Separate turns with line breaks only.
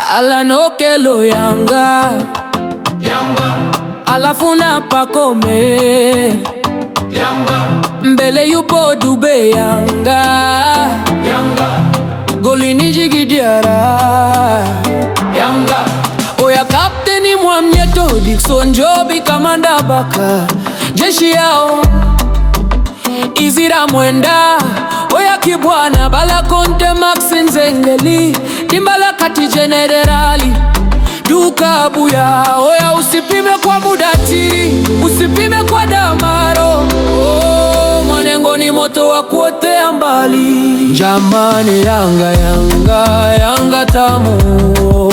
Alanokelo Yanga, alafu na Pacome mbele yupo Dube Yanga, golini Djigui Diarra oya kapteni Mwamnyeto Dickson Jobi Kamanda Baka jeshi yao Izira Mwenda oya Kibwana Bala Konte Max Nzengeli Dimbala kati Jenerali Duka Buya oya usipime kwa Budati usipime kwa Damaro oh, Mwanengo ni moto wa kuotea mbali Jamani Yanga Yanga Yanga tamu